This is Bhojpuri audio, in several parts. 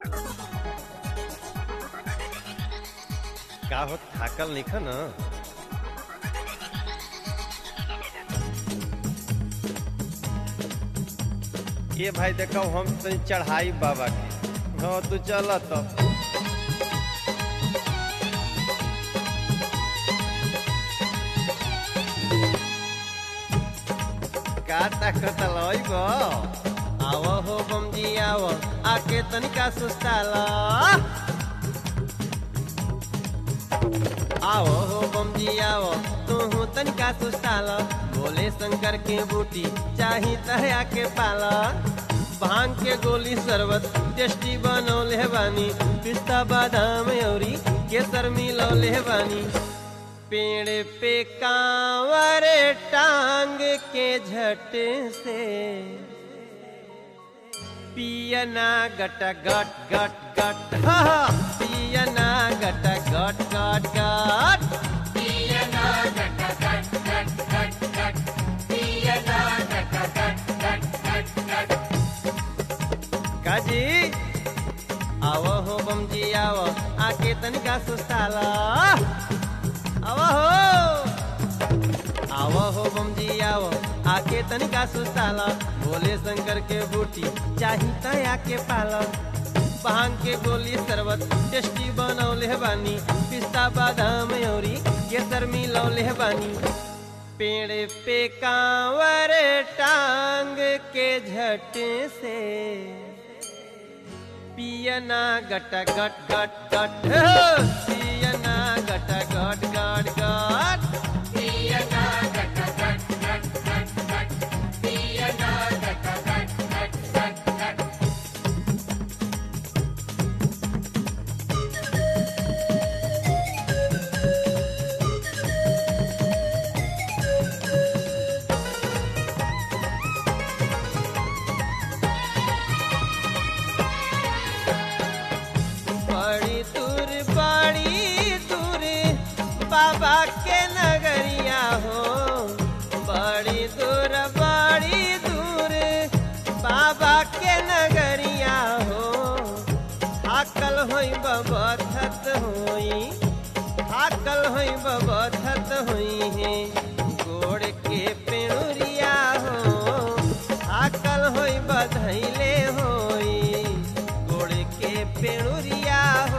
का हो थाकल निख न ये भाई देखो हम तनी चढ़ाई बाबा के हाँ तू चल तो का ताकत लइब आव हो बमजी आव आके तनिका सुस्ताला आओ हो बमजी आओ तू तनिका सुस्ताला बोले शंकर के बूटी चाही तहया के पाला भांग के गोली शरबत टेस्टी बनौले बानी पिस्ता बादाम औरी केसर मिलौले बानी पेड़ पे कांवर टांग के झट से पियना गट गट गट गट हा, हा, पियना गट गट गट गट काजी आव हो बमजी आव आके तनिका सुस्ताला आव हो आव हो बमजी आव आके तनिका सुस्ताला भोले शंकर के बूटी चाही तया के पाला भांग के गोली शरबत टेस्टी बनौले बानी पिस्ता बादाम औरी केसर मिलौले बानी पेड़ पे कांवर टांग के झट से पियना गट गट गट गट हो, पियना गट गट गट गट बड़ी दूर बड़ी दूर बाबा के नगरिया हो बड़ी दूर बड़ी दूर बाबा के नगरिया हो हाकल होई बबथत होई हाकल होई बबथत होई है गोड़ के पेड़ुरिया हो हाकल होई बधैले होई गोड़ के पेड़ुरिया हो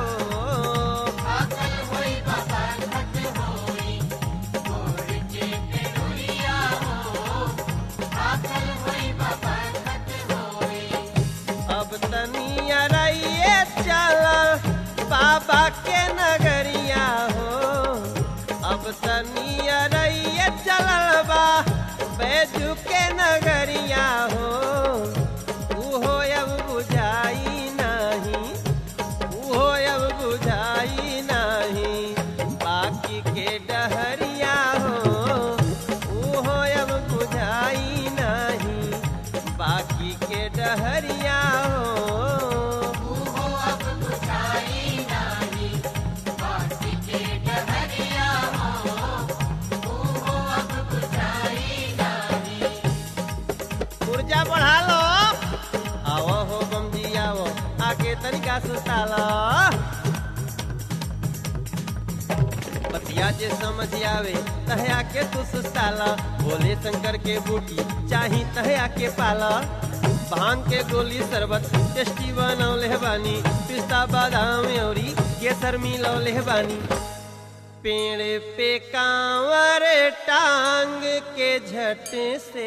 अब तनिया रहिए चल बाबा के नगरिया हो अब तनिया रहिए चलल बा बैजू के नगरिया हो उहो अब बुझाई नहीं उहो अब बुझाई नहीं बाकी के डहरिया हो उहो अब बुझाई नहीं बाकी के डहरिया हो ऊर्जा बढ़ा लो आओ हो बमजी आओ आके तनिका सुस्ताला बतिया जे समझ आवे तहया के तू सुस्ताला भोले शंकर के बूटी चाही तहया के पाला भांग के गोली शरबत टेस्टी बनौले बानी पिस्ता बादाम औरी केसर मिलौले बानी पेड़ पे कांवर टांग के झट से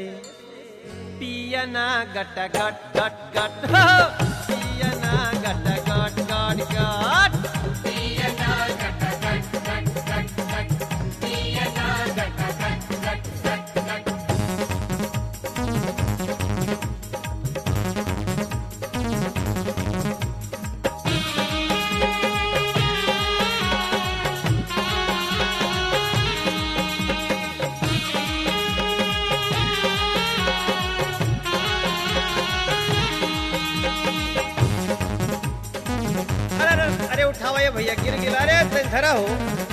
पियना गट गट गट गट हो पियना गट गट गट गट अरे अरे अरे उठावा ये भैया गिर गिर अरे तनी धरा हो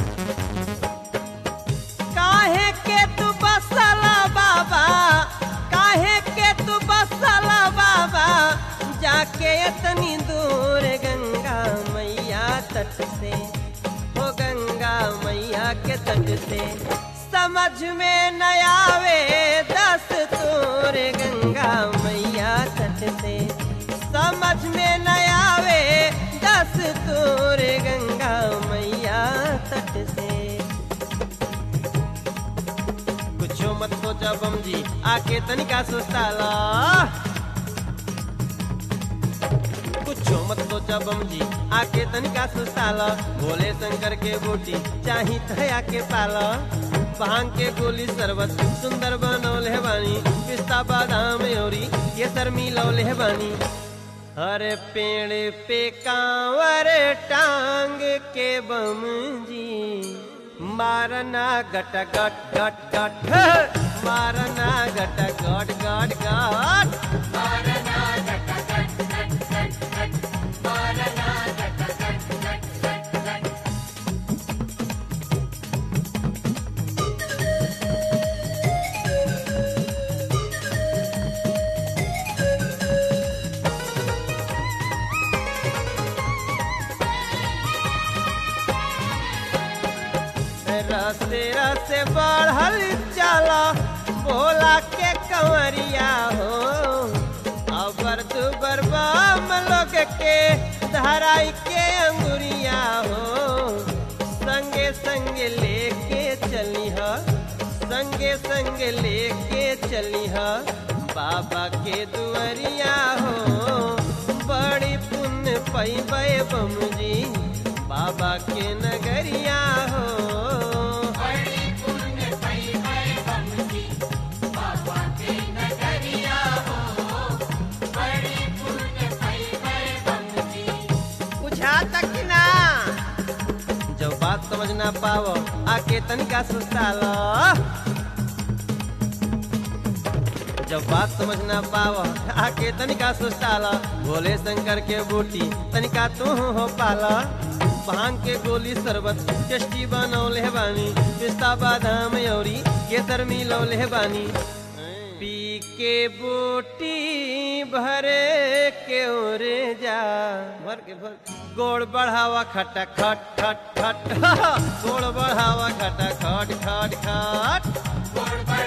काहे के तू बसला बाबा काहे के तू बसला बाबा जा के इतनी दूर गंगा मैया तट से हो गंगा मैया के तट से समझ में न आवे दस तोर गंगा मैया तट से समझ में न आवे दस तोर गंगा मैया तट से कुछो मत सोचा बम जी आके तनिका सुस्ताला कुछो मत सोचा बम जी आके तनिका सुस्ताला भोले शंकर के बूटी चाही थया के पाला भांग के गोली शरबत सुंदर बनौले बानी पिस्ता बादाम औरी ये सर मिलौले बानी अरे पेड़ पे कांवर टांग के बम जी मारना गट गट गट गट मारना गट गट गट गट रसे रसे बढ़ल चला बोला के कंवरिया हो अबर दुबर बम लोग के धराई के अंगुरिया हो संगे संगे लेके चली ह संगे संगे लेके चली ह बाबा के दुआरिया हो बड़ी पुण्य पैबे बम जी बाबा के नगरिया हो बुझा तक ना जब बात समझ ना पावो आके तनिका सुस्तालो जब बात समझ ना पावो आके तनिका सुस्ताला भोले शंकर के बूटी तनिका तू हो पाला भांग के गोली शरबत टेस्टी बनौले बानी पिस्ता बादाम औरी केसर मिलौले बानी पी के बूटी भरे के ओरे जा भर के भर गोड़ बढ़ावा खटा खट खट खट गोड़ बढ़ावा खटा खट खट खट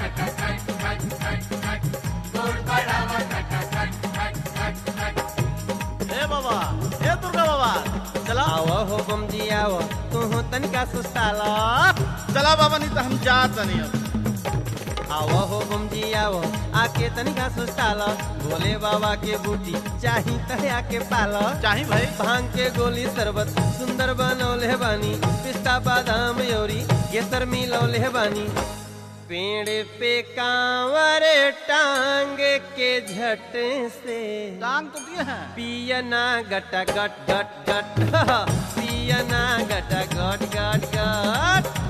हे बाबा हे दुर्गा बाबा चला आओ हो बम जी आओ तू हो तनिका सुस्ताला चला बाबा नहीं तो हम जात नहीं अब आओ हो बम जी आओ आके तनिका सुस्ताला भोले बाबा के बूटी चाही तया के पाला चाही भाई भांग के गोली शरबत सुंदर बनौले बानी पिस्ता बादाम औरी केसर मिलौले बानी पेड़ पे कांवर टांग के झट से टांग तो दिए हैं पियना गटा गट गट गट पियना गटा गट गट गट